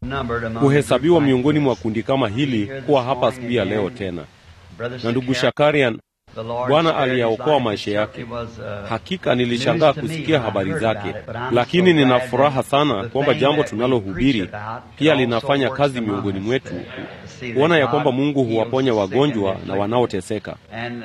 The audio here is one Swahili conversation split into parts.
kuhesabiwa miongoni mwa kundi kama hili kuwa hapa siku ya leo tena. Na ndugu Shakarian, Bwana aliyaokoa maisha yake. Hakika nilishangaa kusikia habari zake, lakini nina furaha sana kwamba jambo tunalohubiri pia linafanya kazi miongoni mwetu, kuona ya kwamba Mungu huwaponya wagonjwa na wanaoteseka.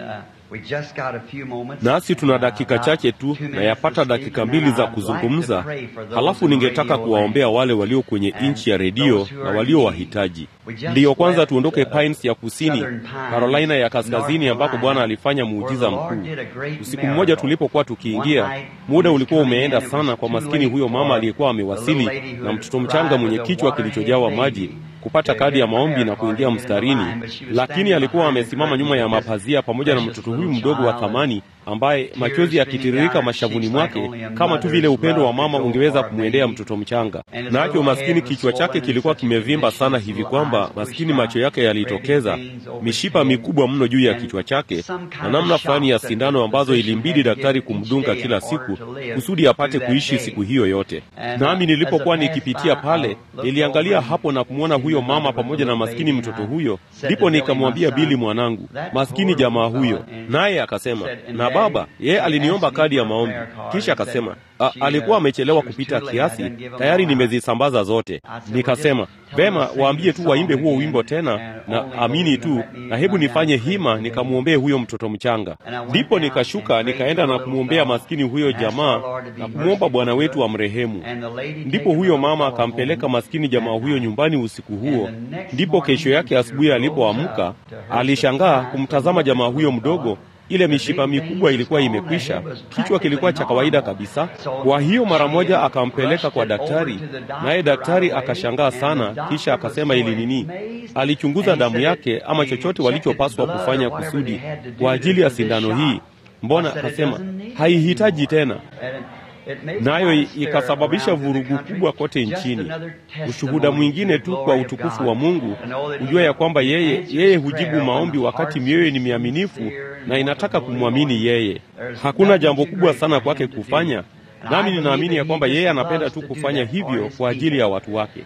Nasi tuna dakika chache tu na yapata dakika mbili za kuzungumza, halafu ningetaka kuwaombea wale walio kwenye nchi ya redio na walio wahitaji. Ndiyo kwanza tuondoke Pines ya kusini, Carolina ya kaskazini, ambapo Bwana alifanya muujiza mkuu. Usiku mmoja tulipokuwa tukiingia, muda ulikuwa umeenda sana kwa maskini huyo mama aliyekuwa amewasili na mtoto mchanga mwenye kichwa kilichojawa maji kupata kadi ya maombi na kuingia mstarini, lakini alikuwa amesimama nyuma ya mapazia pamoja na mtoto huyu mdogo wa thamani ambaye machozi yakitiririka mashavuni mwake kama tu vile upendo wa mama ungeweza kumwendea mtoto mchanga. Nacho maskini kichwa chake kilikuwa kimevimba sana hivi kwamba maskini macho yake yalitokeza mishipa mikubwa mno juu ya kichwa chake na namna fulani ya sindano ambazo ilimbidi daktari kumdunga kila siku kusudi apate kuishi siku hiyo yote. Nami nilipokuwa nikipitia pale, niliangalia hapo na kumwona huyo mama pamoja na maskini mtoto huyo, ndipo nikamwambia Bili mwanangu, maskini jamaa huyo, naye akasema na baba, yeye aliniomba kadi ya maombi, kisha akasema a, alikuwa amechelewa kupita kiasi, tayari nimezisambaza zote. Nikasema vema, waambie tu waimbe huo wimbo tena na amini tu, na hebu nifanye hima nikamwombee huyo mtoto mchanga. Ndipo nikashuka nikaenda na kumwombea maskini huyo jamaa na kumwomba Bwana wetu amrehemu. Ndipo huyo mama akampeleka maskini jamaa huyo nyumbani usiku huo. Ndipo kesho yake asubuhi alipoamka, alishangaa kumtazama jamaa huyo mdogo ile mishipa mikubwa ilikuwa imekwisha, kichwa kilikuwa cha kawaida kabisa. Kwa hiyo mara moja akampeleka kwa daktari, naye daktari akashangaa sana, kisha akasema ili nini, alichunguza damu yake ama chochote walichopaswa kufanya kusudi kwa ajili ya sindano hii. Mbona akasema haihitaji tena nayo ikasababisha vurugu kubwa kote nchini. Ushuhuda mwingine tu kwa utukufu wa Mungu, hujua ya kwamba yeye yeye hujibu maombi wakati mioyo ni miaminifu na inataka kumwamini yeye. Hakuna jambo kubwa sana kwake kufanya, nami ninaamini ya kwamba yeye anapenda tu kufanya hivyo kwa ajili ya watu wake.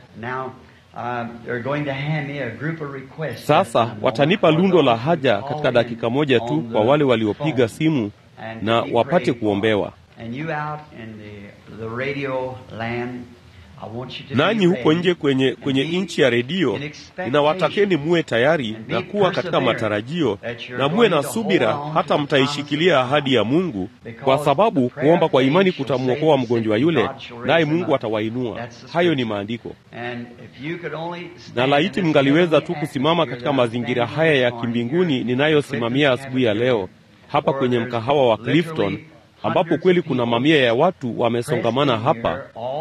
Sasa watanipa lundo la haja katika dakika moja tu kwa wale waliopiga simu na wapate kuombewa. Nanyi huko nje kwenye, kwenye nchi ya redio, ninawatakeni muwe tayari na kuwa katika matarajio na muwe na subira, hata mtaishikilia ahadi ya Mungu, kwa sababu kuomba kwa imani kutamwokoa mgonjwa yule, naye Mungu atawainua. Hayo ni maandiko. Na laiti mngaliweza tu kusimama katika mazingira haya ya kimbinguni ninayosimamia asubuhi ya leo hapa kwenye mkahawa wa Clifton ambapo kweli kuna mamia ya watu wamesongamana hapa,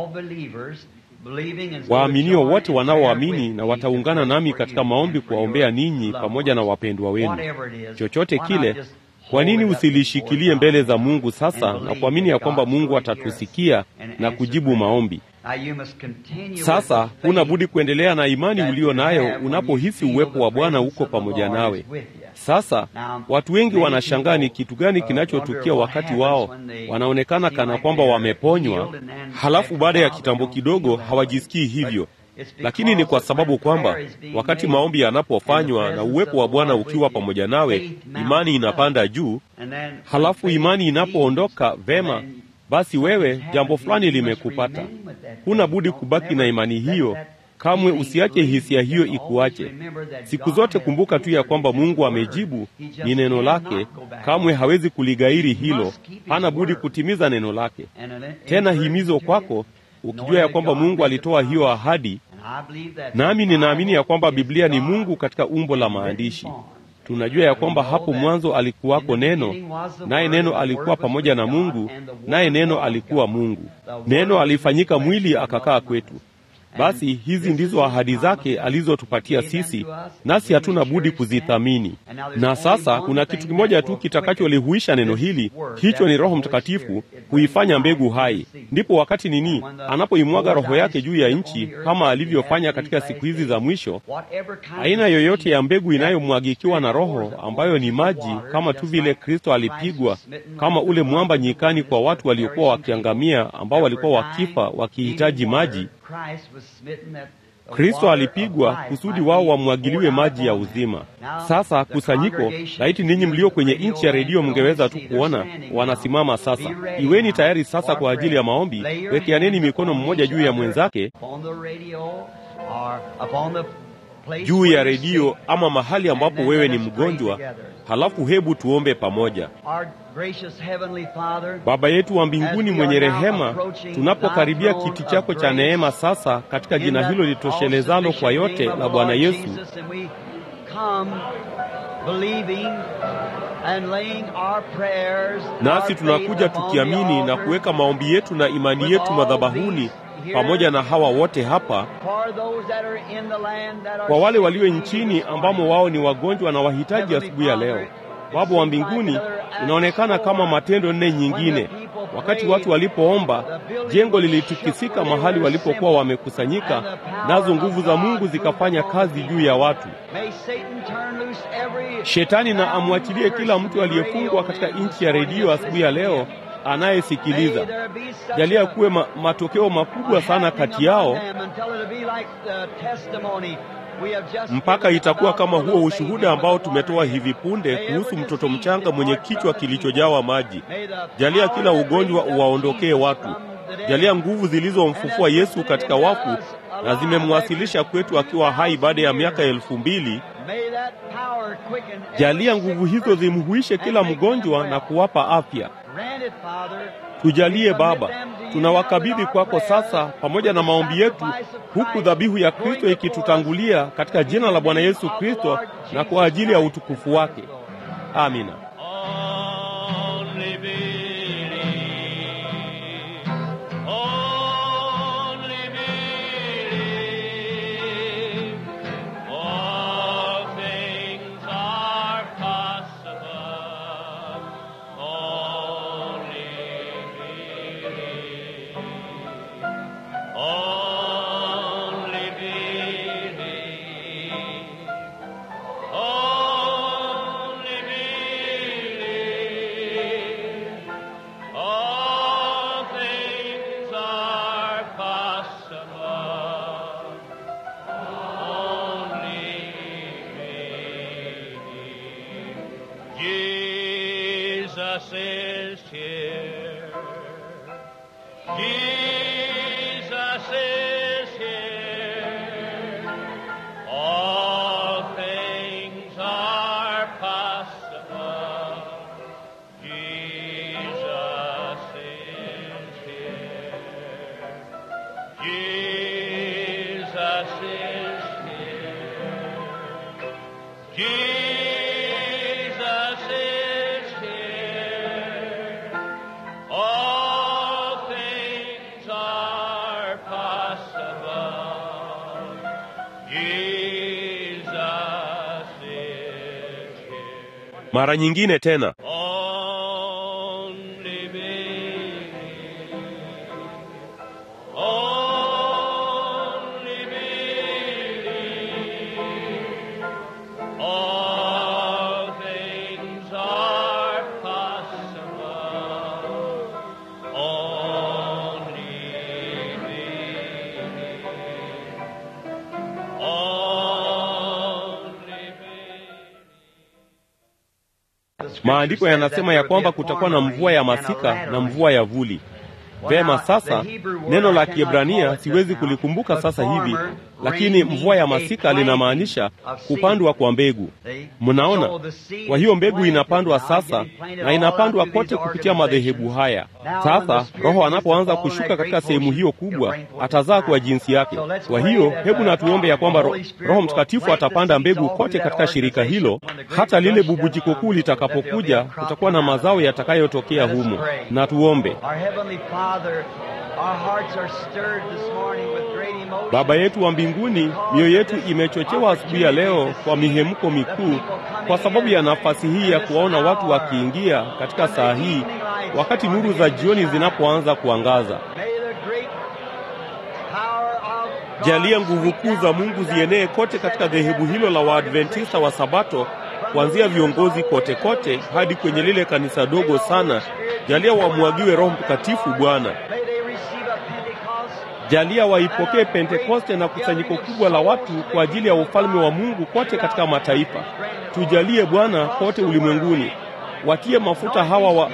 waaminio wote wanaoamini na wataungana nami katika maombi kuwaombea ninyi pamoja na wapendwa wenu. Chochote kile, kwa nini usilishikilie mbele za Mungu sasa na kuamini ya kwamba Mungu atatusikia na kujibu maombi? Sasa huna budi kuendelea na imani ulio nayo unapohisi uwepo wa Bwana uko pamoja nawe. Sasa watu wengi wanashangaa ni kitu gani kinachotukia wakati wao wanaonekana kana kwamba wameponywa, halafu baada ya kitambo kidogo hawajisikii hivyo. Lakini ni kwa sababu kwamba wakati maombi yanapofanywa na uwepo wa Bwana ukiwa pamoja nawe, imani inapanda juu, halafu imani inapoondoka, vema basi wewe jambo fulani limekupata. Huna budi kubaki na imani hiyo. Kamwe usiache hisia hiyo ikuache. Siku zote kumbuka tu ya kwamba Mungu amejibu, ni neno lake. Kamwe hawezi kuligairi hilo, hana budi kutimiza neno lake. Tena himizo kwako, ukijua ya kwamba Mungu alitoa hiyo ahadi, nami ninaamini ya kwamba Biblia ni Mungu katika umbo la maandishi. Tunajua ya kwamba hapo mwanzo alikuwako Neno, naye Neno alikuwa pamoja na Mungu, naye Neno alikuwa Mungu. Neno alifanyika mwili akakaa kwetu. Basi hizi ndizo ahadi zake alizotupatia sisi, nasi hatuna budi kuzithamini. Na sasa kuna kitu kimoja tu kitakacholihuisha neno hili, hicho ni Roho Mtakatifu huifanya mbegu hai. Ndipo wakati nini anapoimwaga Roho yake juu ya nchi, kama alivyofanya katika siku hizi za mwisho, aina yoyote ya mbegu inayomwagikiwa na Roho, ambayo ni maji, kama tu vile Kristo alipigwa kama ule mwamba nyikani kwa watu waliokuwa wakiangamia, ambao walikuwa wakifa wakihitaji maji Kristo alipigwa kusudi wao wamwagiliwe maji ya uzima. Sasa kusanyiko, laiti ninyi mlio kwenye nchi ya redio mngeweza tu kuona wanasimama sasa. Iweni tayari sasa kwa ajili ya maombi. Wekeaneni mikono mmoja juu ya mwenzake, juu ya redio ama mahali ambapo wewe ni mgonjwa, halafu hebu tuombe pamoja. Baba yetu wa mbinguni mwenye rehema, tunapokaribia kiti chako cha neema sasa, katika jina hilo litoshelezalo kwa yote la Bwana Yesu, nasi tunakuja tukiamini na kuweka maombi yetu na imani yetu madhabahuni pamoja na hawa wote hapa, kwa wale walio nchini ambamo wao ni wagonjwa na wahitaji asubuhi ya leo. Baba wa mbinguni, inaonekana kama Matendo nne nyingine, wakati watu walipoomba, jengo lilitikisika mahali walipokuwa wamekusanyika, nazo nguvu za Mungu zikafanya kazi juu ya watu. Shetani na amwachilie kila mtu aliyefungwa katika nchi ya redio asubuhi ya leo anayesikiliza. Jalia kuwe ma, matokeo makubwa sana kati yao mpaka itakuwa kama huo ushuhuda ambao tumetoa hivi punde kuhusu mtoto mchanga mwenye kichwa kilichojawa maji. Jalia kila ugonjwa uwaondokee watu. Jalia nguvu zilizomfufua Yesu katika wafu na zimemwasilisha kwetu akiwa hai baada ya miaka elfu mbili. Jalia nguvu hizo zimhuishe kila mgonjwa na kuwapa afya. Tujalie Baba, tunawakabidhi kwako sasa pamoja na maombi yetu, huku dhabihu ya Kristo ikitutangulia katika jina la Bwana Yesu Kristo na kwa ajili ya utukufu wake. Amina. Mara nyingine tena Maandiko yanasema ya kwamba kutakuwa na mvua ya masika na mvua ya vuli. Vema, sasa neno la Kiebrania siwezi kulikumbuka sasa hivi, lakini mvua ya masika linamaanisha kupandwa kwa mbegu. Mnaona, kwa hiyo mbegu inapandwa sasa na inapandwa kote kupitia madhehebu haya. Sasa Roho anapoanza kushuka katika sehemu hiyo kubwa, atazaa kwa jinsi yake. Kwa hiyo hebu na tuombe ya kwamba ro, Roho Mtakatifu atapanda mbegu kote katika shirika hilo, hata lile bubujiko kuu litakapokuja, kutakuwa na mazao yatakayotokea humo. Na tuombe. Baba yetu wa mbinguni, mioyo yetu imechochewa asubuhi ya leo kwa mihemko mikuu, kwa sababu ya nafasi hii ya kuwaona watu wakiingia katika saa hii, wakati nuru za jioni zinapoanza kuangaza. Jalia nguvu kuu za Mungu zienee kote katika dhehebu hilo la Waadventista wa Sabato, kuanzia viongozi kote kote hadi kwenye lile kanisa dogo sana. Jalia wamwagiwe Roho Mtakatifu, Bwana. Jalia waipokee Pentekoste na kusanyiko kubwa la watu kwa ajili ya ufalme wa Mungu kote katika mataifa. Tujalie Bwana kote ulimwenguni, watie mafuta hawa wa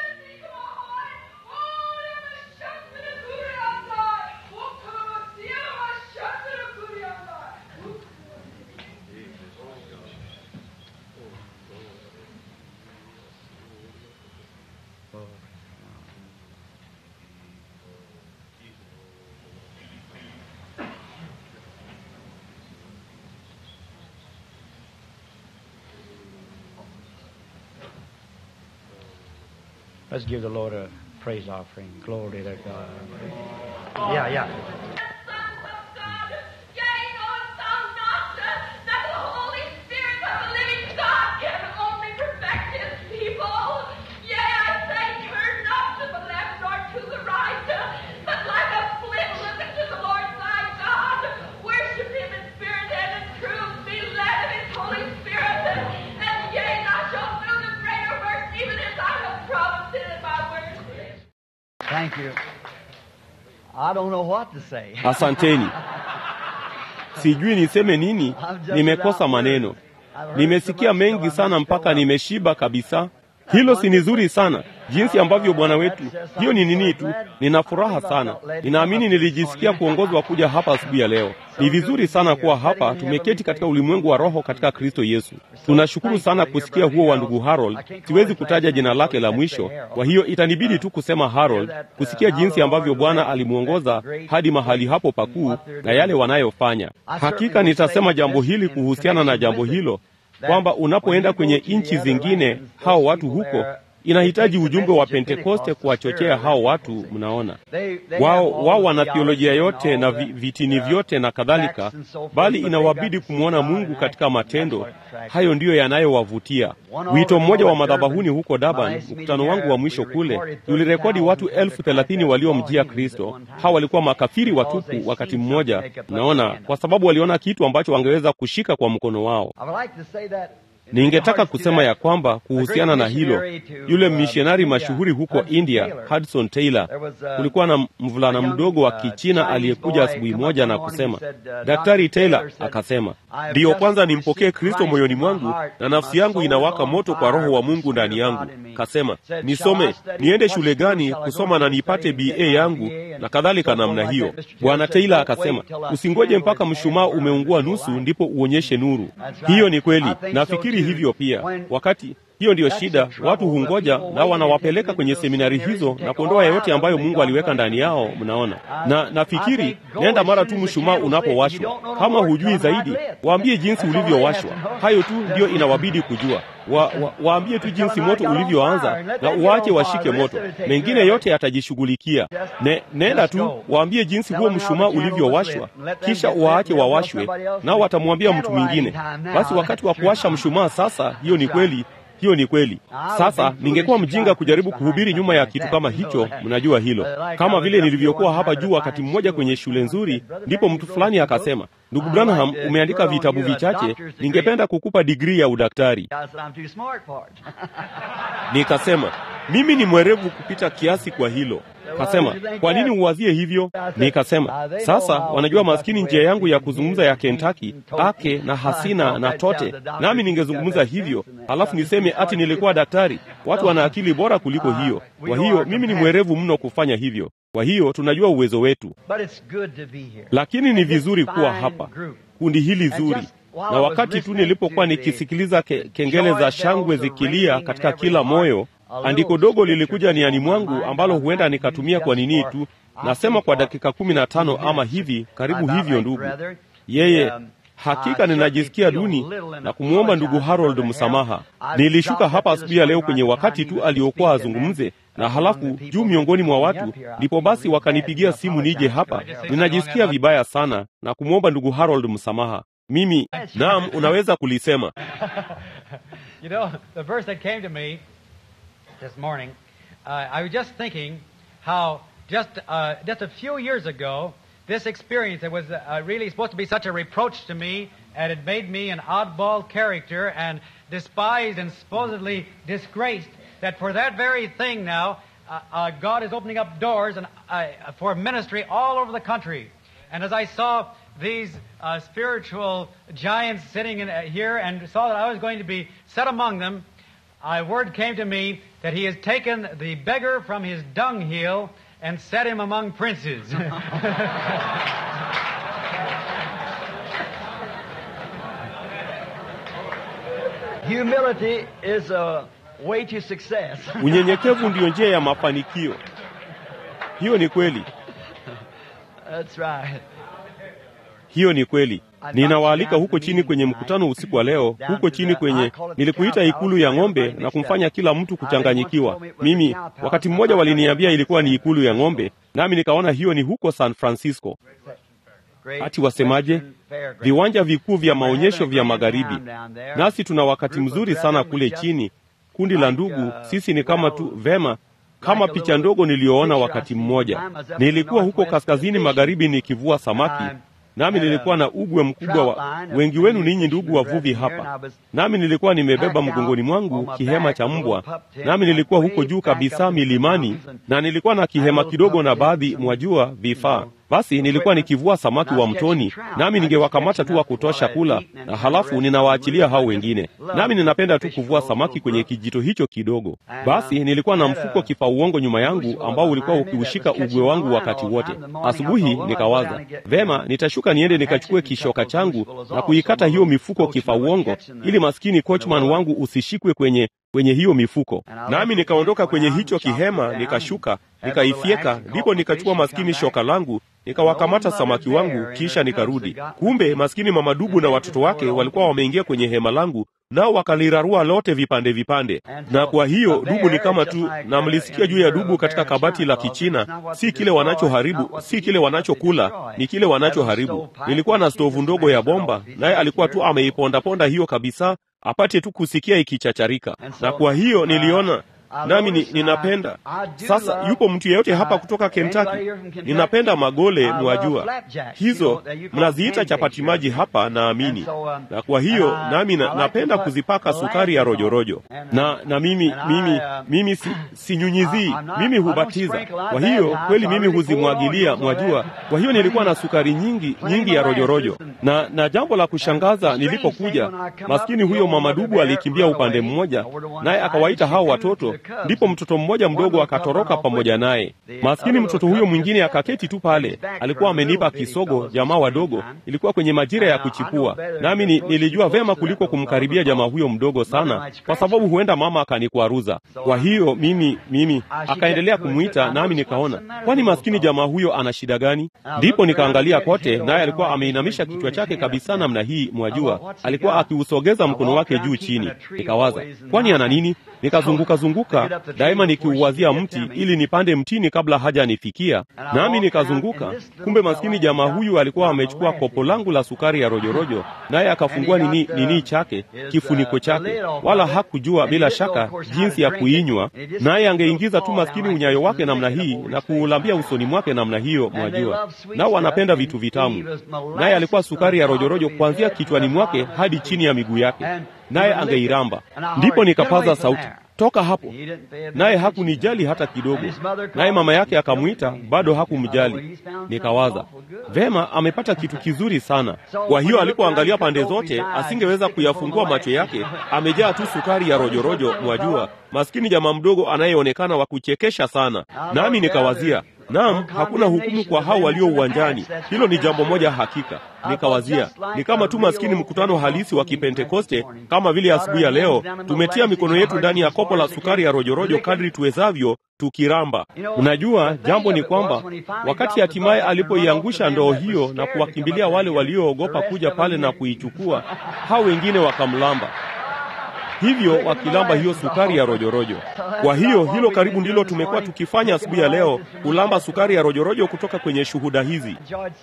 Let's give the Lord a praise offering. Glory to God. Yeah, yeah. Thank you. I don't know what to say. Asanteni. Sijui niseme nini, nimekosa maneno. Nimesikia mengi sana mpaka nimeshiba kabisa. Hilo si nzuri sana, jinsi ambavyo Bwana wetu. Hiyo ni nini tu, nina furaha sana. Ninaamini nilijisikia kuongozwa kuja hapa asubuhi ya leo. Ni vizuri sana kuwa hapa, tumeketi katika ulimwengu wa roho katika Kristo Yesu. Tunashukuru sana kusikia huo wa ndugu Harold. Siwezi kutaja jina lake la mwisho, kwa hiyo itanibidi tu kusema Harold, kusikia jinsi ambavyo Bwana alimwongoza hadi mahali hapo pakuu na yale wanayofanya. Hakika nitasema jambo hili kuhusiana na jambo hilo kwamba unapoenda kwenye nchi zingine, hao watu huko inahitaji ujumbe wa Pentekoste kuwachochea hao watu. Mnaona, wao wao wana theolojia yote na vi, vitini vyote na kadhalika, bali inawabidi kumwona Mungu katika matendo. Hayo ndiyo yanayowavutia. Wito mmoja wa madhabahuni huko Durban, mkutano wangu wa mwisho kule, tulirekodi watu elfu thelathini waliomjia Kristo. Hawa walikuwa makafiri watupu wakati mmoja, naona, kwa sababu waliona kitu ambacho wangeweza kushika kwa mkono wao. Ningetaka kusema ya kwamba kuhusiana na hilo, yule mishonari mashuhuri huko India, Hudson Taylor, kulikuwa na mvulana mdogo wa Kichina aliyekuja asubuhi moja na kusema, Daktari Taylor akasema, ndiyo kwanza nimpokee Kristo moyoni mwangu na nafsi yangu inawaka moto kwa Roho wa Mungu ndani yangu. Kasema, nisome niende shule gani kusoma na nipate BA yangu na kadhalika namna hiyo. Bwana Taylor akasema, usingoje mpaka mshumaa umeungua nusu ndipo uonyeshe nuru. Hiyo ni kweli, nafikiri hivyo pia. Wakati hiyo ndiyo shida, watu hungoja na wanawapeleka kwenye seminari hizo na kuondoa yoyote ambayo Mungu aliweka ndani yao. Mnaona, na nafikiri nenda mara tu mshumaa unapowashwa. Kama hujui zaidi, waambie jinsi ulivyowashwa. Hayo tu ndiyo inawabidi kujua. Wa, wa, waambie tu jinsi moto ulivyoanza na uwaache washike moto, mengine yote yatajishughulikia. Ne, nenda tu waambie jinsi huo mshumaa ulivyowashwa, kisha uwaache wawashwe, nao watamwambia mtu mwingine. Basi wakati wa kuwasha mshumaa sasa, hiyo ni kweli hiyo ni kweli. Sasa ningekuwa mjinga kujaribu kuhubiri nyuma ya kitu kama hicho, mnajua hilo. Kama vile nilivyokuwa hapa juu wakati mmoja kwenye shule nzuri, ndipo mtu fulani akasema, ndugu Branham, umeandika vitabu vichache, ningependa kukupa digrii ya udaktari. Nikasema mimi ni mwerevu kupita kiasi kwa hilo. Kasema, kwa nini uwazie hivyo? Nikasema, sasa wanajua maskini njia yangu ya kuzungumza ya Kentucky, ake na hasina na tote, nami ningezungumza hivyo, halafu niseme ati nilikuwa daktari. Watu wana akili bora kuliko hiyo. Kwa hiyo mimi ni mwerevu mno kufanya hivyo. Kwa hiyo tunajua uwezo wetu, lakini ni vizuri kuwa hapa, kundi hili zuri na wakati tu nilipokuwa nikisikiliza ke, kengele za shangwe zikilia katika kila moyo, andiko dogo lilikuja niani mwangu ambalo huenda nikatumia kwa nini tu, nasema kwa dakika kumi na tano ama hivi karibu hivyo. Ndugu yeye Hakika ninajisikia duni na kumwomba ndugu Harold msamaha. Nilishuka hapa asubuhi ya leo kwenye wakati tu aliokuwa azungumze, na halafu juu miongoni mwa watu, ndipo basi wakanipigia simu nije hapa. Ninajisikia vibaya sana na kumwomba ndugu Harold msamaha. Mimi naam, unaweza kulisema. You know, the verse that came to me this morning, uh, I was just thinking how just uh, just a few years ago this experience that was uh, really supposed to be such a reproach to me and it made me an oddball character and despised and supposedly disgraced that for that very thing now uh, uh, God is opening up doors and, uh, for ministry all over the country. And as I saw these uh, spiritual giants sitting in, uh, here and saw that I was going to be set among them, a word came to me that he has taken the beggar from his dunghill and set him among princes. Humility is a way to success. unyenyekevu ndiyo njia ya mafanikio hiyo ni kweli That's right. hiyo ni kweli ninawaalika huko chini kwenye mkutano usiku wa leo huko chini kwenye nilikuita ikulu ya ng'ombe na kumfanya kila mtu kuchanganyikiwa mimi wakati mmoja waliniambia ilikuwa ni ikulu ya ng'ombe nami nikaona hiyo ni huko san francisco Great Ati wasemaje? Western Fairground. viwanja vikuu vya We're maonyesho having a vya great magharibi time down there. nasi tuna wakati Group of mzuri sana brethren, kule we just chini kundi la like, ndugu uh, sisi ni kama tu well, vema kama like a picha little ndogo niliyoona picture wakati I seen mmoja one time I was up in the nilikuwa huko northwest kaskazini fishing. magharibi nikivua samaki And nami had a nilikuwa na ugwe mkubwa wa trout line of wengi wenu three ninyi ndugu fishermen wavuvi brethren here, hapa and I was nami nilikuwa nimebeba packed out mgongoni on mwangu my kihema back, cha a little mbwa pup tent, nami nilikuwa way huko juu back kabisa up in the milimani mountains, na nilikuwa na and kihema little kidogo na pup baadhi tent, mwajua some, vifaa you know, basi nilikuwa nikivua samaki And I wa was catching mtoni trout. nami I was ningewakamata catching tu wa enough kutosha while I kula was eating and na then the halafu rest ninawaachilia of them hao leaving. wengine Love nami ninapenda tu fish kuvua for samaki those kwenye little kijito hicho kidogo And, basi um, nilikuwa na had a mfuko kifa uongo nyuma yangu goose ambao was ulikuwa behind me that ukiushika was catching ugwe wangu my line wakati all the wote time in the morning. I asubuhi thought, well, I'll go down nikawaza and get vema the nitashuka niende nikachukue hatchet and cut kishoka those changu loose fellows na off kuikata so hiyo the mifuko kifa coachman would uongo catch them ili maskini in the coachman willow. wangu usishikwe kwenye kwenye hiyo mifuko And I nami left nikaondoka the tent, kwenye went hicho out, chopped it kihema down, nikashuka had a little nikaifyeka axe and ndipo caught my nikachukua fish and maskini come back. shoka langu nikawakamata Old samaki mother wangu bear and kisha her cubs nikarudi had got kumbe maskini mama dubu na watoto wake walikuwa wameingia kwenye hema langu nao wakalirarua lote vipande vipande na kwa hiyo dubu ni kama tu na mlisikia juu ya dubu katika kabati la kichina si kile wanachoharibu si kile wanachokula ni kile wanachoharibu nilikuwa na stovu ndogo ya bomba naye alikuwa tu ameipondaponda hiyo kabisa apate tu kusikia ikichacharika na kwa hiyo niliona nami ni, ninapenda sasa yupo mtu yeyote hapa kutoka Kentucky ninapenda magole mwajua hizo mnaziita chapati maji hapa naamini na kwa hiyo nami na, napenda kuzipaka sukari ya rojorojo na na mimi mimi mimi si, sinyunyizii mimi hubatiza kwa hiyo kweli mimi huzimwagilia mwajua kwa hiyo nilikuwa na sukari nyingi nyingi ya rojorojo na na jambo la kushangaza nilipokuja maskini huyo mamadubu alikimbia upande mmoja naye akawaita hao watoto ndipo mtoto mmoja mdogo akatoroka pamoja naye maskini mtoto huyo mwingine akaketi tu pale alikuwa amenipa kisogo jamaa wadogo ilikuwa kwenye majira ya kuchipua nami ni, nilijua vema kuliko kumkaribia jamaa huyo mdogo sana kwa sababu huenda mama akanikwaruza kwa hiyo mimi mimi akaendelea kumwita nami nikaona kwani maskini jamaa huyo ana shida gani ndipo nikaangalia kote naye alikuwa ameinamisha kichwa chake kabisa namna hii mwajua alikuwa akiusogeza mkono wake juu chini nikawaza kwani ana nini nikazunguka zunguka daima nikiuwazia mti ili nipande mtini kabla hajanifikia nami nikazunguka kumbe maskini jamaa huyu alikuwa amechukua kopo langu la sukari ya rojorojo naye akafungua nini nini chake kifuniko chake wala hakujua bila shaka jinsi ya kuinywa naye angeingiza tu maskini unyayo wake namna hii na kuulambia usoni mwake namna hiyo mwajua nao wanapenda vitu vitamu naye alikuwa sukari ya rojorojo kuanzia kichwani mwake hadi chini ya miguu yake naye angeiramba ndipo nikapaza sauti toka hapo naye hakunijali hata kidogo naye mama yake akamwita bado hakumjali nikawaza vema amepata kitu kizuri sana kwa hiyo alipoangalia pande zote asingeweza kuyafungua macho yake amejaa tu sukari ya rojorojo mwajua maskini jamaa mdogo anayeonekana wa kuchekesha sana nami nikawazia Naam, hakuna hukumu kwa hao walio uwanjani. Hilo ni jambo moja hakika. Nikawazia ni kama tu maskini mkutano halisi wa Kipentekoste, kama vile asubuhi ya leo tumetia mikono yetu ndani ya kopo la sukari ya rojorojo kadri tuwezavyo, tukiramba. Unajua, jambo ni kwamba wakati hatimaye alipoiangusha ndoo hiyo na kuwakimbilia wale walioogopa kuja pale na kuichukua, hao wengine wakamlamba hivyo wakilamba hiyo sukari ya rojorojo. Kwa hiyo hilo karibu ndilo tumekuwa tukifanya asubuhi ya leo, kulamba sukari ya rojorojo kutoka kwenye shuhuda hizi.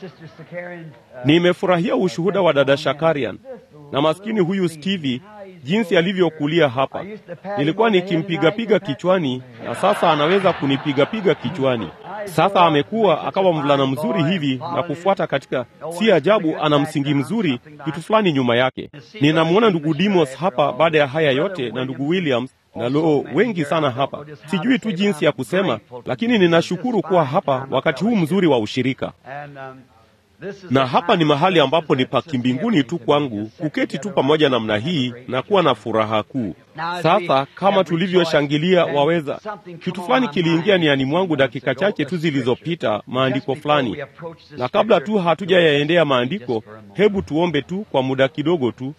Nimefurahia ushuhuda wa dada Shakarian na maskini huyu Stevie, jinsi alivyokulia hapa. Nilikuwa nikimpigapiga kichwani na sasa anaweza kunipigapiga kichwani. Sasa amekuwa akawa mvulana mzuri hivi na kufuata katika, si ajabu ana msingi mzuri, kitu fulani nyuma yake. Ninamwona ndugu Dimos hapa baada ya haya yote na ndugu Williams na loo, wengi sana hapa. Sijui tu jinsi ya kusema, lakini ninashukuru kuwa hapa wakati huu mzuri wa ushirika na hapa ni mahali ambapo ni pa kimbinguni tu kwangu kuketi tu pamoja namna hii na kuwa na furaha kuu. Sasa kama tulivyoshangilia, waweza kitu fulani kiliingia niani mwangu dakika chache tu zilizopita, maandiko fulani, na kabla tu hatujayaendea maandiko, hebu tuombe tu kwa muda kidogo tu.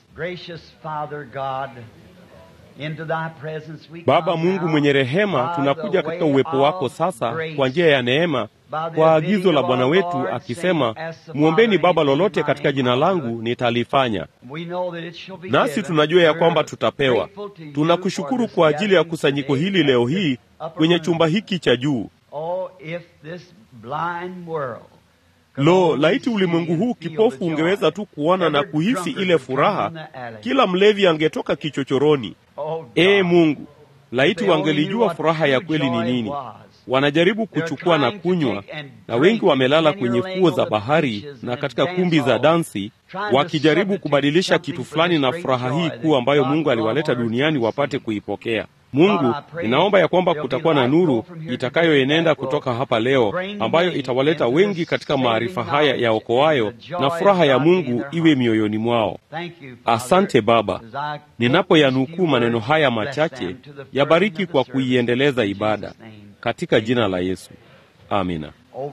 Baba Mungu mwenye rehema, tunakuja katika uwepo wako sasa kwa njia ya neema, kwa agizo la Bwana wetu akisema, mwombeni Baba lolote katika jina langu nitalifanya. Nasi tunajua ya kwamba tutapewa. Tunakushukuru kwa ajili ya kusanyiko hili leo hii kwenye chumba hiki cha juu. Lo, laiti ulimwengu huu kipofu ungeweza tu kuona na kuhisi ile furaha, kila mlevi angetoka kichochoroni. Ee Mungu, laiti wangelijua furaha ya kweli ni nini. Wanajaribu kuchukua na kunywa, na wengi wamelala kwenye fuo za bahari na katika kumbi za dansi, wakijaribu kubadilisha kitu fulani na furaha hii kuu ambayo Mungu aliwaleta duniani wapate kuipokea. Mungu, ninaomba ya kwamba kutakuwa na nuru itakayoenenda kutoka hapa leo, ambayo itawaleta wengi katika maarifa haya ya okoayo, na furaha ya Mungu iwe mioyoni mwao. Asante Baba, ninapoyanukuu maneno haya machache, yabariki kwa kuiendeleza ibada katika jina la Yesu, amina.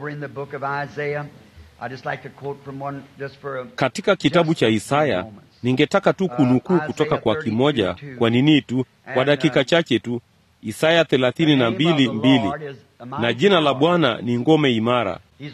Katika kitabu cha Isaya ningetaka tu kunukuu kutoka kwa kimoja kwa nini tu kwa dakika chache tu. Isaya thelathini na mbili mbili na jina la Bwana ni ngome imara,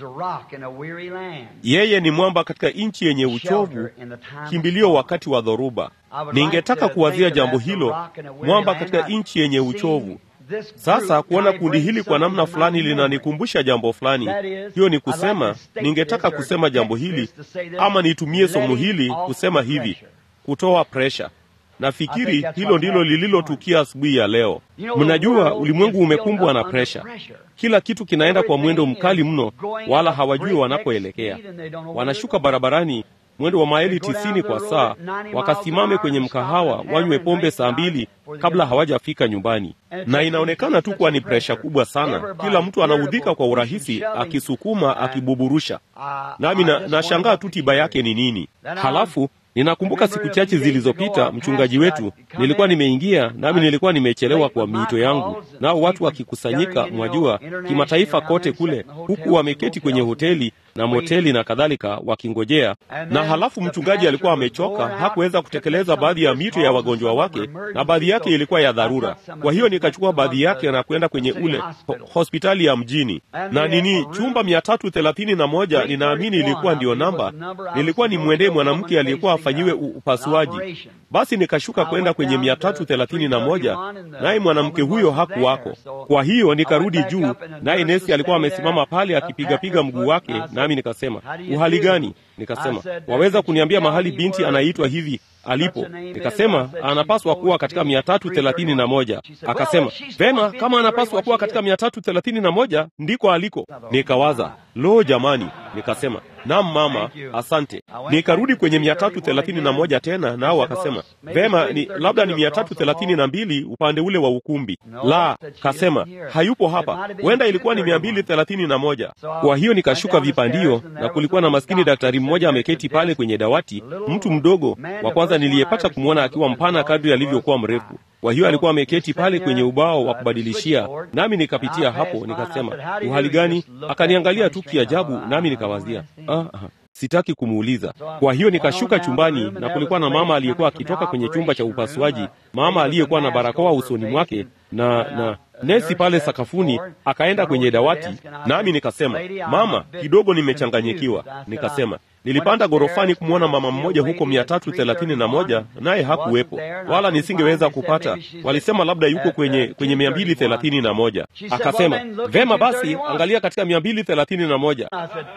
yeye ni mwamba katika nchi yenye uchovu, kimbilio wakati wa dhoruba. Ningetaka kuwazia jambo hilo, mwamba katika nchi yenye uchovu. Sasa kuona kundi hili kwa namna fulani linanikumbusha jambo fulani. Hiyo ni kusema, ningetaka kusema jambo hili ama nitumie somo hili kusema hivi, kutoa presha. Nafikiri hilo ndilo lililotukia asubuhi ya leo. Mnajua ulimwengu umekumbwa na presha, kila kitu kinaenda kwa mwendo mkali mno, wala hawajui wanapoelekea. Wanashuka barabarani mwendo wa maili tisini kwa saa, wakasimame kwenye mkahawa wanywe pombe saa mbili kabla hawajafika nyumbani, na inaonekana tu kuwa ni presha kubwa sana. Kila mtu anaudhika kwa urahisi, akisukuma, akibuburusha, nami nashangaa tu tiba yake ni nini. Halafu ninakumbuka siku chache zilizopita, mchungaji wetu, nilikuwa nimeingia nami nilikuwa nimechelewa kwa miito yangu, nao watu wakikusanyika, mwajua, kimataifa kote kule, huku wameketi kwenye hoteli na moteli na kadhalika wakingojea. Na halafu mchungaji alikuwa amechoka, hakuweza kutekeleza baadhi ya mito ya wagonjwa wake, na baadhi yake ilikuwa ya dharura. Kwa hiyo nikachukua baadhi yake na kwenda kwenye ule ho hospitali ya mjini, na nini, chumba mia tatu thelathini na moja ninaamini ilikuwa ndiyo namba. Nilikuwa nimwendee mwanamke aliyekuwa afanyiwe upasuaji. Basi nikashuka kwenda kwenye mia tatu thelathini na moja naye mwanamke huyo hakuwako. Kwa hiyo nikarudi juu, naye nesi alikuwa amesimama pale akipigapiga mguu wake nami nikasema, uhali gani? Nikasema, waweza kuniambia mahali binti anaitwa hivi alipo? Nikasema anapaswa kuwa katika mia tatu thelathini na moja. Akasema vema, kama anapaswa kuwa katika mia tatu thelathini na moja ndiko aliko. Nikawaza, lo jamani, nikasema Naam mama, asante. Nikarudi kwenye mia tatu thelathini na moja tena, nao wakasema vema, ni labda ni mia tatu thelathini na mbili upande ule wa ukumbi. La, kasema hayupo hapa, huenda ilikuwa ni mia mbili thelathini na moja. Kwa hiyo nikashuka vipandio, na kulikuwa na maskini daktari mmoja ameketi pale kwenye dawati, mtu mdogo wa kwanza niliyepata kumwona akiwa mpana kadri alivyokuwa mrefu. Kwa hiyo alikuwa ameketi pale kwenye ubao wa kubadilishia, nami nikapitia hapo, nikasema uhali gani? Akaniangalia tu kiajabu, nami nikawazia ah, ah, sitaki kumuuliza. Kwa hiyo nikashuka chumbani, na kulikuwa na mama aliyekuwa akitoka kwenye chumba cha upasuaji, mama aliyekuwa na barakoa usoni mwake na na nesi pale sakafuni akaenda kwenye dawati, nami nikasema, mama, kidogo nimechanganyikiwa. Nikasema nilipanda ghorofani kumwona mama mmoja huko mia tatu thelathini na moja naye hakuwepo, wala nisingeweza kupata. Walisema labda yuko kwenye kwenye mia mbili thelathini na moja. Akasema vema basi, angalia katika mia mbili thelathini na moja.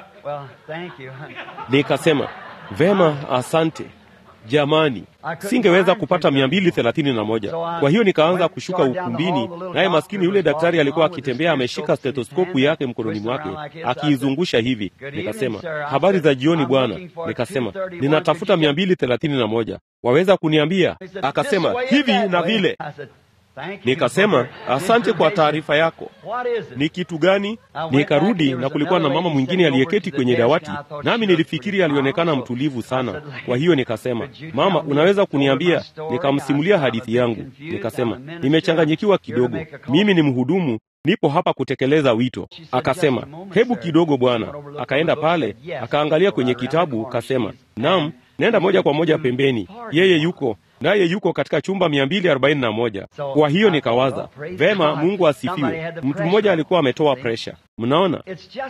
Nikasema vema, asante jamani, singeweza kupata mia mbili thelathini na moja. Kwa hiyo nikaanza kushuka ukumbini, naye maskini yule daktari alikuwa akitembea ameshika stetoskopu yake mkononi mwake akiizungusha hivi. Nikasema habari za jioni bwana. Nikasema ninatafuta mia mbili thelathini na moja, waweza kuniambia? Akasema hivi na vile. Nikasema, asante kwa taarifa yako. Ni kitu gani? Nikarudi na kulikuwa na mama mwingine aliyeketi kwenye dawati, nami nilifikiri alionekana mtulivu sana. Kwa hiyo nikasema, mama, unaweza kuniambia? Nikamsimulia hadithi yangu, nikasema, nimechanganyikiwa kidogo, mimi ni mhudumu nipo hapa kutekeleza wito. Akasema, hebu kidogo bwana. Akaenda pale akaangalia kwenye kitabu, kasema, naam, nenda moja kwa moja pembeni, yeye yuko naye yuko katika chumba mia mbili arobaini na moja. Kwa hiyo nikawaza vema, Mungu asifiwe. Mtu mmoja alikuwa ametoa presha. Mnaona,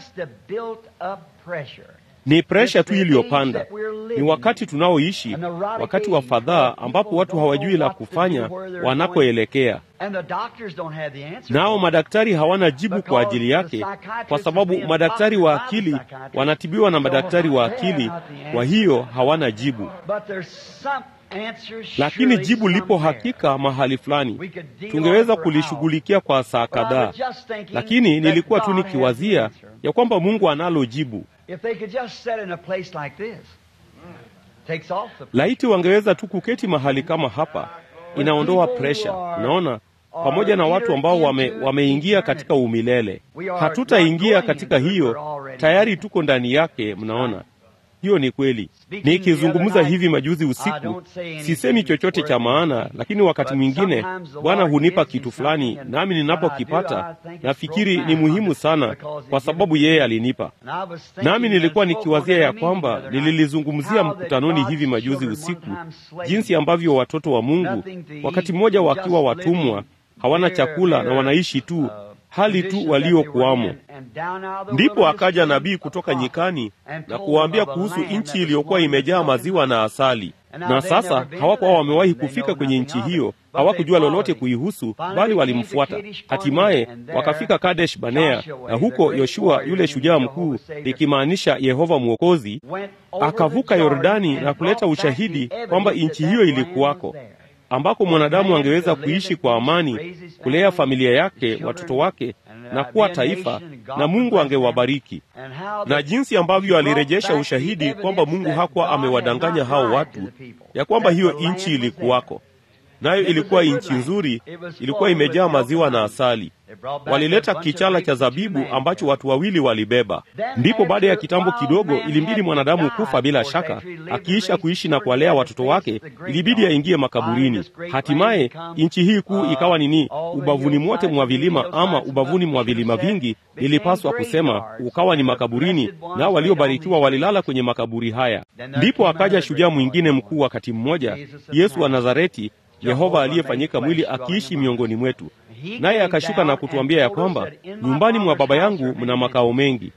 ni presha tu iliyopanda. Ni wakati tunaoishi, wakati wa fadhaa, ambapo watu hawajui la kufanya wanakoelekea, nao madaktari hawana jibu kwa ajili yake, kwa sababu madaktari wa akili wanatibiwa na madaktari wa akili, kwa hiyo hawana jibu lakini jibu lipo hakika mahali fulani, tungeweza kulishughulikia kwa saa kadhaa. Lakini nilikuwa tu nikiwazia ya kwamba Mungu analo jibu. Laiti wangeweza tu kuketi mahali kama hapa, inaondoa presha. Unaona, pamoja na watu ambao wame, wameingia katika umilele. Hatutaingia katika hiyo, tayari tuko ndani yake. Mnaona, hiyo ni kweli. Nikizungumza hivi majuzi usiku, sisemi chochote cha maana, lakini wakati mwingine Bwana hunipa kitu fulani, nami ninapokipata nafikiri ni muhimu sana, kwa sababu yeye alinipa. Nami nilikuwa nikiwazia ya kwamba nililizungumzia mkutanoni hivi majuzi usiku, jinsi ambavyo watoto wa Mungu wakati mmoja wakiwa watumwa, hawana chakula na wanaishi tu hali tu waliokuwamo. Ndipo akaja nabii kutoka nyikani na kuwaambia kuhusu nchi iliyokuwa imejaa maziwa na asali. Na sasa hawakuwa wamewahi kufika kwenye nchi hiyo, hawakujua lolote kuihusu, bali walimfuata. Hatimaye wakafika Kadesh Banea, na huko Yoshua yule shujaa mkuu, likimaanisha Yehova Mwokozi, akavuka Yordani na kuleta ushahidi kwamba nchi hiyo ilikuwako ambako mwanadamu angeweza kuishi kwa amani, kulea familia yake, watoto wake na kuwa taifa, na Mungu angewabariki. Na jinsi ambavyo alirejesha ushahidi kwamba Mungu hakuwa amewadanganya hao watu, ya kwamba hiyo nchi ilikuwako, nayo ilikuwa nchi nzuri, ilikuwa imejaa maziwa na asali. Walileta kichala cha zabibu ambacho watu wawili walibeba. Ndipo baada ya kitambo kidogo, ilimbidi mwanadamu kufa bila shaka, akiisha kuishi na kuwalea watoto wake, ilibidi aingie makaburini. Hatimaye nchi hii kuu ikawa nini? Ubavuni mwote mwa vilima, ama ubavuni mwa vilima vingi, ilipaswa kusema ukawa ni makaburini, nao waliobarikiwa walilala kwenye makaburi haya. Ndipo akaja shujaa mwingine mkuu wakati mmoja, Yesu wa Nazareti, Yehova aliyefanyika mwili akiishi miongoni mwetu naye akashuka na kutuambia ya kwamba nyumbani mwa Baba yangu mna makao mengi.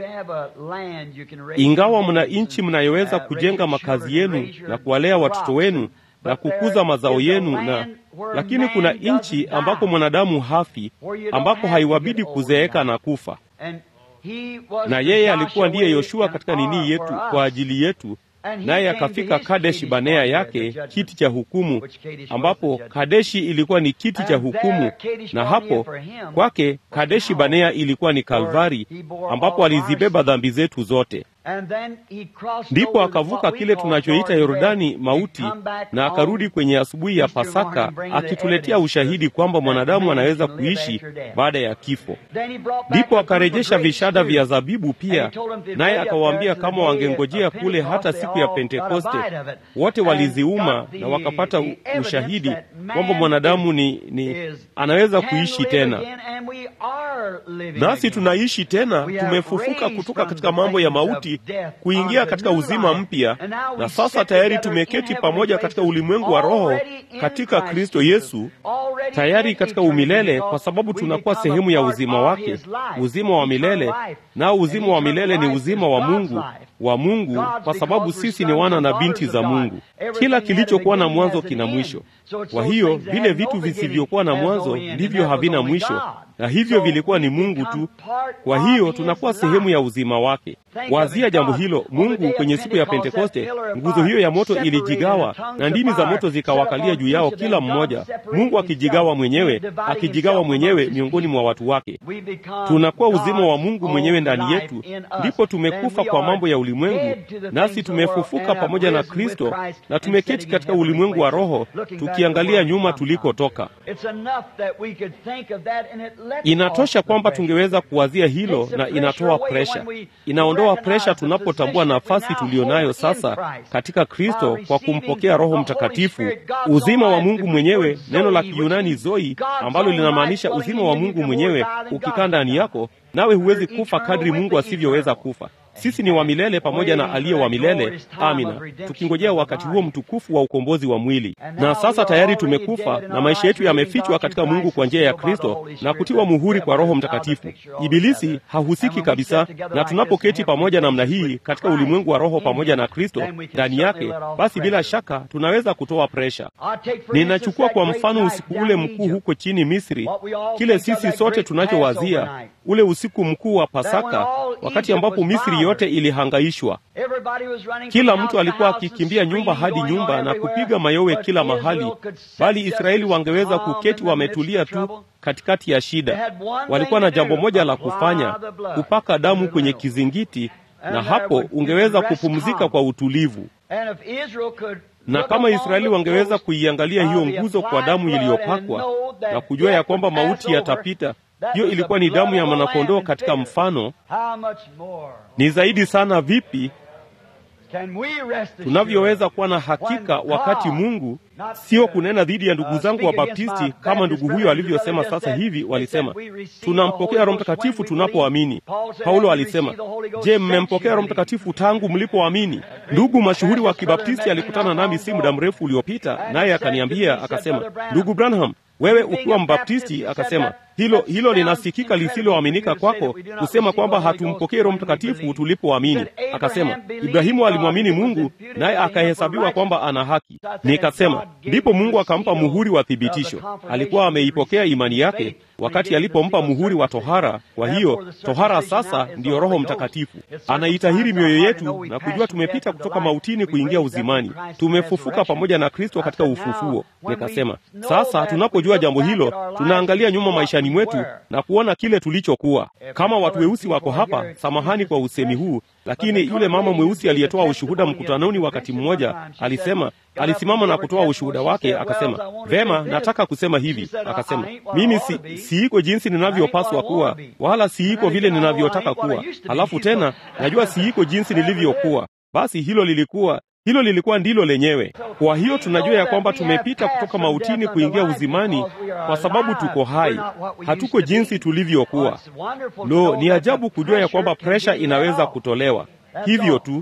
Ingawa mna nchi mnayoweza kujenga makazi yenu na kuwalea watoto wenu na kukuza mazao yenu, na lakini kuna nchi ambako mwanadamu hafi, ambako haiwabidi kuzeeka na kufa. Na yeye alikuwa ndiye Yoshua katika nini yetu kwa ajili yetu naye akafika Kadeshi Banea yake kiti cha hukumu, ambapo Kadeshi ilikuwa ni kiti cha hukumu, na hapo kwake Kadeshi Banea ilikuwa ni Kalvari, ambapo alizibeba dhambi zetu zote. Ndipo akavuka kile tunachoita Yordani mauti, na akarudi kwenye asubuhi ya Pasaka akituletea ushahidi kwamba mwanadamu anaweza kuishi baada ya kifo. Ndipo akarejesha vishada vya zabibu pia, naye akawaambia kama wangengojea kule hata siku ya Pentekoste, wote waliziuma na wakapata ushahidi kwamba mwanadamu ni, ni anaweza kuishi tena. Nasi tunaishi tena, tumefufuka kutoka katika mambo ya mauti kuingia katika uzima mpya, na sasa tayari tumeketi pamoja katika ulimwengu wa roho katika Kristo Yesu, tayari katika umilele, kwa sababu tunakuwa sehemu ya uzima wake, uzima wa milele. Nao uzima wa milele ni uzima wa Mungu wa Mungu, kwa sababu sisi ni wana na binti za Mungu. Kila kilichokuwa na mwanzo kina mwisho. Kwa hiyo vile vitu visivyokuwa na mwanzo ndivyo havina mwisho, na hivyo vilikuwa ni Mungu tu. Kwa hiyo tunakuwa sehemu ya uzima wake. Wazia jambo hilo. Mungu kwenye siku ya Pentekoste, nguzo hiyo ya moto ilijigawa na ndimi za moto zikawakalia juu yao kila mmoja, Mungu akijigawa mwenyewe, akijigawa mwenyewe miongoni mwa watu wake. Tunakuwa uzima wa Mungu mwenyewe ndani yetu, ndipo tumekufa kwa mambo ya ulimwengu, nasi tumefufuka pamoja na Kristo na tumeketi katika ulimwengu wa roho, tukiangalia nyuma tulikotoka. Inatosha kwamba tungeweza kuwazia hilo, na inatoa presha, inaondoa presha tunapotambua nafasi tuliyonayo sasa katika Kristo kwa kumpokea Roho Mtakatifu, uzima wa Mungu mwenyewe, neno la Kiyunani zoi, ambalo linamaanisha uzima wa Mungu mwenyewe ukikaa ndani yako, nawe huwezi kufa kadri Mungu asivyoweza kufa. Sisi ni wa milele pamoja na aliye wa milele. Amina, tukingojea wakati huo mtukufu wa ukombozi wa mwili. Na sasa tayari tumekufa na maisha yetu yamefichwa katika Mungu kwa njia ya Kristo na kutiwa muhuri kwa Roho Mtakatifu. Ibilisi hahusiki kabisa, na tunapoketi pamoja namna hii katika ulimwengu wa roho pamoja na Kristo ndani yake, basi bila shaka tunaweza kutoa presha. Ninachukua kwa mfano usiku ule mkuu huko chini Misri, kile sisi sote tunachowazia ule usiku mkuu wa Pasaka, wakati ambapo Misri yote ilihangaishwa. Kila mtu alikuwa akikimbia nyumba hadi nyumba na kupiga mayowe kila mahali, bali Israeli wangeweza kuketi wametulia tu katikati ya shida. Walikuwa na jambo moja la kufanya, kupaka damu kwenye kizingiti, na hapo ungeweza kupumzika kwa utulivu. Na kama Israeli wangeweza kuiangalia hiyo nguzo kwa damu iliyopakwa na kujua ya kwamba mauti yatapita hiyo ilikuwa ni damu ya mwanakondoo katika mfano. Ni zaidi sana vipi tunavyoweza kuwa na hakika wakati Mungu, sio kunena dhidi ya ndugu zangu wa Baptisti kama ndugu huyo alivyosema sasa hivi. Walisema tunampokea Roho Mtakatifu tunapoamini. Paulo alisema, je, mmempokea Roho Mtakatifu tangu mlipoamini? Ndugu mashuhuri wa Kibaptisti alikutana nami si muda mrefu uliopita, naye akaniambia akasema, ndugu Branham, wewe ukiwa Mbaptisti, akasema hilo hilo linasikika lisiloaminika kwako kusema kwamba hatumpokee Roho Mtakatifu tulipoamini. Akasema Ibrahimu alimwamini Mungu naye akahesabiwa kwamba ana haki. Nikasema ndipo Mungu akampa muhuri wa thibitisho. Alikuwa ameipokea imani yake wakati alipompa muhuri wa tohara. Kwa hiyo tohara sasa ndiyo Roho Mtakatifu, anaitahiri mioyo yetu na kujua tumepita kutoka mautini kuingia uzimani, tumefufuka pamoja na Kristo katika ufufuo. Nikasema sasa tunapojua jambo hilo, tunaangalia nyuma maishani mwetu na kuona kile tulichokuwa. Kama watu weusi wako hapa, samahani kwa usemi huu, lakini yule mama mweusi aliyetoa ushuhuda mkutanoni wakati mmoja alisema, alisimama na kutoa ushuhuda wake, akasema, vema, nataka kusema hivi. Akasema, mimi si, siiko jinsi ninavyopaswa kuwa, wala siiko vile ninavyotaka kuwa, halafu tena najua siiko jinsi nilivyokuwa. Basi hilo lilikuwa hilo lilikuwa ndilo lenyewe. Kwa hiyo tunajua ya kwamba tumepita kutoka mautini kuingia uzimani, kwa sababu tuko hai, hatuko jinsi tulivyokuwa. Lo, ni ajabu kujua ya kwamba presha inaweza kutolewa hivyo tu.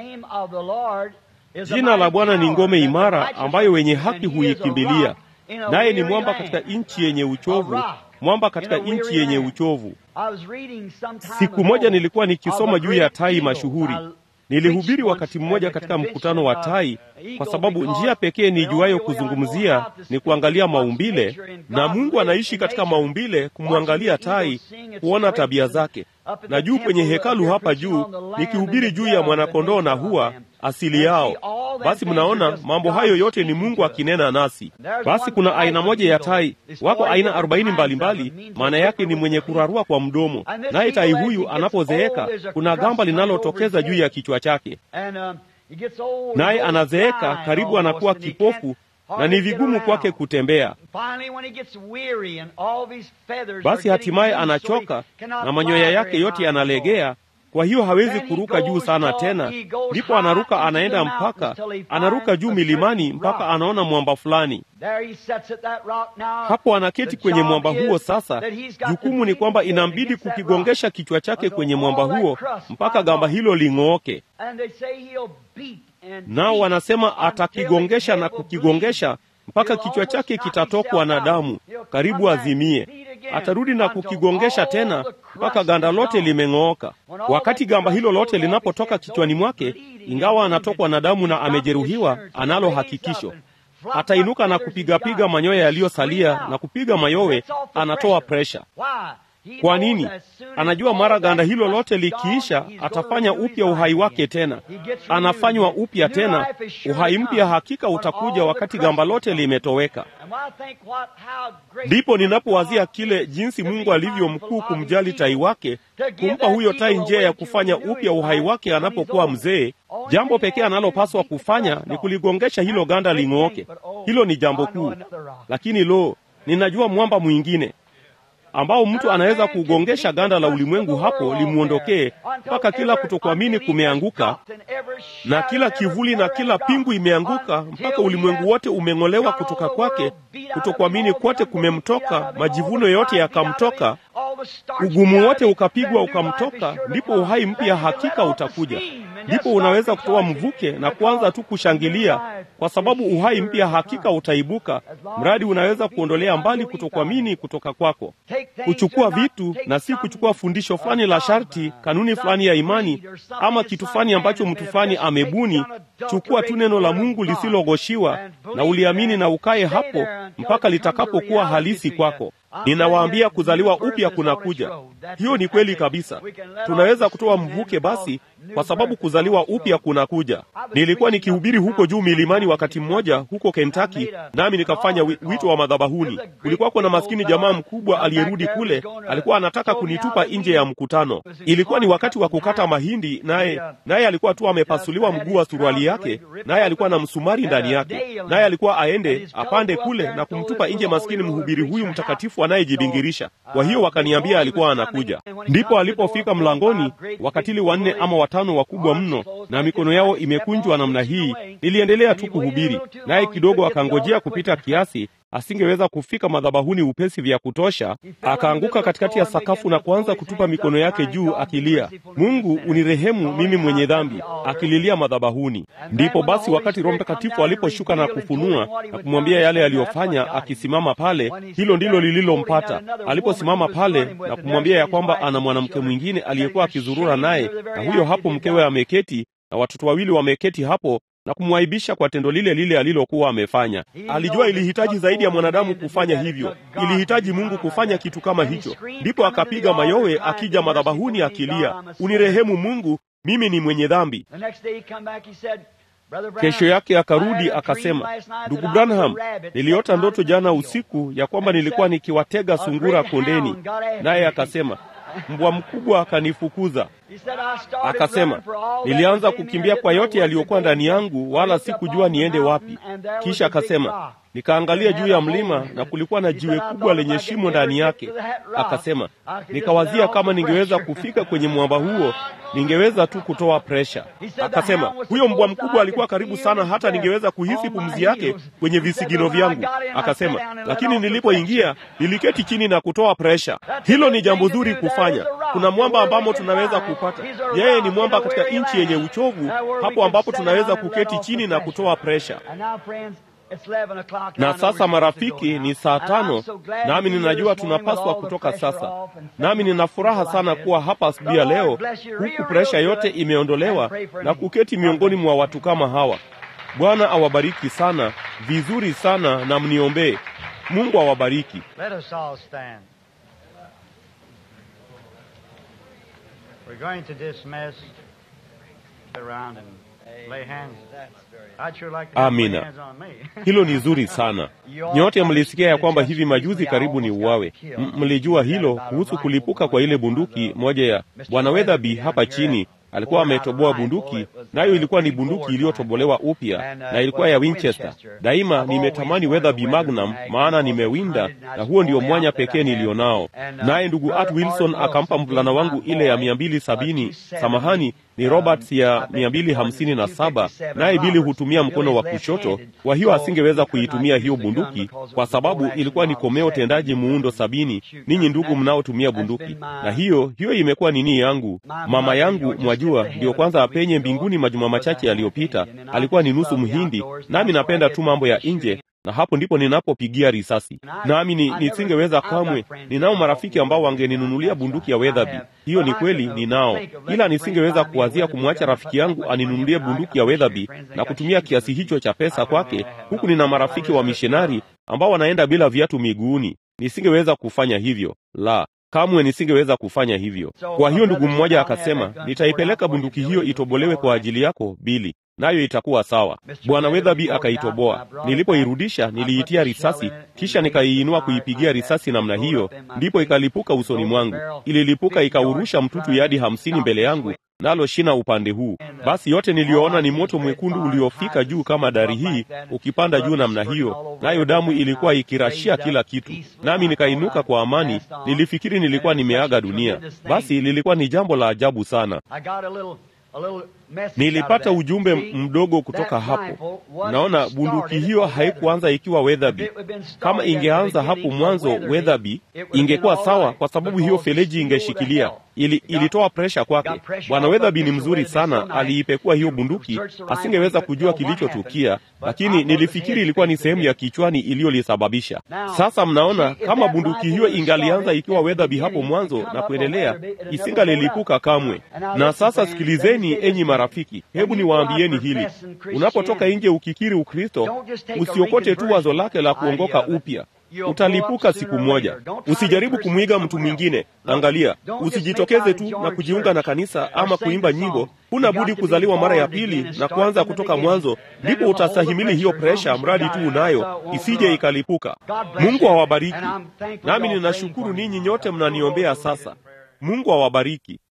Jina la Bwana ni ngome imara, ambayo wenye haki huikimbilia, naye ni mwamba katika nchi yenye uchovu, mwamba katika nchi yenye uchovu. Siku moja nilikuwa nikisoma juu ya tai mashuhuri Nilihubiri wakati mmoja katika mkutano wa tai, kwa sababu njia pekee nijuayo kuzungumzia ni kuangalia maumbile, na Mungu anaishi katika maumbile, kumwangalia tai, kuona tabia zake. Na juu kwenye hekalu hapa juu, nikihubiri juu ya mwanakondoo na hua asili yao. Basi mnaona mambo hayo yote ni Mungu akinena nasi. Basi kuna aina moja ya tai, wako aina arobaini mbalimbali. Maana yake ni mwenye kurarua kwa mdomo, naye tai huyu anapozeeka, kuna gamba linalotokeza juu ya kichwa chake, naye anazeeka, karibu anakuwa kipofu na ni vigumu kwake kutembea. Basi hatimaye anachoka na manyoya yake yote yanalegea, kwa hiyo hawezi kuruka juu sana tena. Ndipo anaruka anaenda mpaka anaruka juu milimani mpaka anaona mwamba fulani. Hapo anaketi kwenye mwamba huo. Sasa jukumu ni kwamba inambidi kukigongesha kichwa chake kwenye mwamba huo mpaka gamba hilo ling'ooke. Nao wanasema atakigongesha na kukigongesha mpaka kichwa chake kitatokwa na damu, karibu azimie. Atarudi na kukigongesha tena mpaka ganda lote limeng'ooka. Wakati gamba hilo lote linapotoka kichwani mwake, ingawa anatokwa na damu na amejeruhiwa, analo hakikisho atainuka na kupigapiga manyoya yaliyosalia na kupiga mayowe, anatoa presha. Kwa nini? Anajua mara ganda hilo lote likiisha, atafanya upya uhai wake tena, anafanywa upya tena. Uhai mpya hakika utakuja wakati gamba lote limetoweka. Ndipo ninapowazia kile jinsi Mungu alivyo mkuu kumjali tai wake, kumpa huyo tai njia ya kufanya upya uhai wake anapokuwa mzee. Jambo pekee analopaswa kufanya ni kuligongesha hilo ganda ling'ooke. Hilo ni jambo kuu, lakini lo, ninajua mwamba mwingine ambao mtu anaweza kugongesha ganda la ulimwengu hapo limwondokee mpaka kila kutokuamini kumeanguka na kila kivuli na kila pingu imeanguka mpaka ulimwengu wote umeng'olewa kutoka kwake, kutokuamini kwote kumemtoka, majivuno yote yakamtoka, ugumu wote ukapigwa ukamtoka. Ndipo uhai mpya hakika utakuja. Ndipo unaweza kutoa mvuke na kuanza tu kushangilia, kwa sababu uhai mpya hakika utaibuka, mradi unaweza kuondolea mbali kutokuamini kutoka kwako, kuchukua vitu na si kuchukua fundisho fulani la sharti, kanuni fulani ya imani, ama kitu fulani ambacho mtu fulani amebuni. Chukua tu neno la Mungu lisilogoshiwa na uliamini, na ukae hapo mpaka litakapokuwa halisi kwako. Ninawaambia, kuzaliwa upya kunakuja. Hiyo ni kweli kabisa. Tunaweza kutoa mvuke basi, kwa sababu kuzaliwa upya kunakuja. Nilikuwa nikihubiri huko juu milimani wakati mmoja huko Kentucky, nami nikafanya wito wa madhabahuni. Kulikuwa kuna maskini jamaa mkubwa aliyerudi kule, alikuwa anataka kunitupa nje ya mkutano. Ilikuwa ni wakati wa kukata mahindi, naye naye alikuwa tu amepasuliwa mguu wa suruali yake, naye alikuwa na msumari ndani yake, naye alikuwa aende apande kule na kumtupa nje maskini mhubiri huyu mtakatifu anayejibingirisha. Kwa hiyo wakaniambia alikuwa anakuja. Ndipo alipofika mlangoni, wakatili wanne ama watano wakubwa mno, na mikono yao imekunjwa namna hii, niliendelea tu kuhubiri, naye kidogo akangojea kupita kiasi asingeweza kufika madhabahuni upesi vya kutosha, akaanguka katikati ya sakafu na kuanza kutupa mikono yake juu akilia, Mungu unirehemu mimi mwenye dhambi, akililia madhabahuni. Ndipo basi wakati Roho Mtakatifu aliposhuka na kufunua na kumwambia yale aliyofanya, akisimama pale, hilo ndilo lililompata. Aliposimama pale na kumwambia ya kwamba ana mwanamke mwingine aliyekuwa akizurura naye, na huyo hapo mkewe ameketi na watoto wawili wameketi hapo na kumwaibisha kwa tendo lile lile alilokuwa amefanya. Alijua ilihitaji zaidi ya mwanadamu kufanya hivyo, ilihitaji Mungu kufanya kitu kama hicho. Ndipo akapiga mayowe akija madhabahuni akilia, unirehemu Mungu, mimi ni mwenye dhambi. Kesho yake akarudi akasema, ndugu Branham, niliota ndoto jana usiku ya kwamba nilikuwa nikiwatega sungura kondeni. Naye akasema mbwa mkubwa akanifukuza. Akasema, nilianza kukimbia kwa yote yaliyokuwa ndani yangu, wala sikujua niende wapi. Kisha akasema, nikaangalia juu ya mlima na kulikuwa na jiwe kubwa lenye shimo ndani yake. Akasema, nikawazia kama ningeweza kufika kwenye mwamba huo, ningeweza tu kutoa presha. Akasema, huyo mbwa mkubwa alikuwa karibu sana, hata ningeweza kuhisi pumzi yake kwenye visigino vyangu. Akasema, lakini nilipoingia niliketi chini na kutoa presha. Hilo ni jambo zuri kufanya. Kuna mwamba ambamo tunaweza kupata. Yeye ni mwamba katika nchi yenye uchovu, hapo ambapo tunaweza kuketi chini na kutoa presha. Na sasa marafiki, ni saa tano, nami ninajua tunapaswa kutoka sasa. Nami nina furaha sana kuwa hapa asubuhi ya leo, huku presha yote imeondolewa na kuketi miongoni mwa watu kama hawa. Bwana awabariki sana, vizuri sana, na mniombee. Mungu awabariki. Amina. Hilo ni zuri sana. Nyote mlisikia ya kwamba hivi majuzi karibu ni uwawe. Mlijua hilo kuhusu kulipuka kwa ile bunduki moja ya Bwana Weatherby hapa chini alikuwa ametoboa bunduki, nayo ilikuwa ni bunduki iliyotobolewa upya na ilikuwa ya Winchester. Daima nimetamani Weatherby Magnum, maana nimewinda na huo ndio mwanya pekee nilionao. Naye ndugu Art Wilson akampa mvulana wangu ile ya mia mbili sabini samahani ni Roberts ya mia mbili hamsini na saba naye Bili hutumia mkono wa kushoto. Kwa hiyo asingeweza kuitumia hiyo bunduki kwa sababu ilikuwa ni komeo tendaji muundo sabini. Ninyi ndugu mnaotumia bunduki, na hiyo hiyo imekuwa nini yangu. Mama yangu mwajua, ndiyo kwanza apenye mbinguni majuma machache yaliyopita, alikuwa ni nusu Mhindi, nami napenda tu mambo ya nje na hapo ndipo ninapopigia risasi. Nami ni, nisingeweza kamwe. Ninao marafiki ambao wangeninunulia bunduki ya Weatherby. Hiyo ni kweli, ninao, ila nisingeweza kuwazia kumwacha rafiki yangu aninunulie bunduki ya Weatherby na kutumia kiasi hicho cha pesa kwake, huku nina marafiki wa mishonari ambao wanaenda bila viatu miguuni. Nisingeweza kufanya hivyo, la kamwe nisingeweza kufanya hivyo. Kwa hiyo ndugu mmoja akasema, nitaipeleka bunduki hiyo itobolewe kwa ajili yako Bili, nayo itakuwa sawa. Bwana Weatherby akaitoboa. Nilipoirudisha niliitia risasi, kisha nikaiinua kuipigia risasi namna hiyo, ndipo ikalipuka usoni mwangu. Ililipuka ikaurusha mtutu yadi hamsini mbele yangu, nalo shina upande huu. Basi yote niliyoona ni moto mwekundu uliofika juu kama dari hii, ukipanda juu namna hiyo, nayo damu ilikuwa ikirashia kila kitu. Nami nikainuka kwa amani, nilifikiri nilikuwa nimeaga dunia. Basi lilikuwa ni jambo la ajabu sana. Nilipata ujumbe mdogo kutoka hapo. Naona bunduki hiyo haikuanza ikiwa Weatherby. Kama ingeanza hapo mwanzo Weatherby, ingekuwa sawa, kwa sababu hiyo feleji ingeshikilia. Ili, ilitoa presha kwake. Bwana Weatherby ni mzuri sana, aliipekua hiyo bunduki, asingeweza kujua kilichotukia, lakini nilifikiri ilikuwa ni sehemu ya kichwani iliyolisababisha. Sasa mnaona, kama bunduki hiyo ingalianza ikiwa Weatherby hapo mwanzo na kuendelea, isingalilipuka kamwe. Na sasa sikilizeni, enyi marafiki, hebu niwaambieni hili: unapotoka nje ukikiri Ukristo, usiokote tu wazo lake la kuongoka upya utalipuka siku moja. Usijaribu kumwiga mtu mwingine. Angalia, usijitokeze tu na kujiunga na kanisa ama kuimba nyimbo. Huna budi kuzaliwa mara ya pili na kuanza kutoka mwanzo, ndipo utastahimili hiyo presha, mradi tu unayo, isije ikalipuka. Mungu awabariki. Nami ninashukuru ninyi nyote mnaniombea sasa. Mungu awabariki.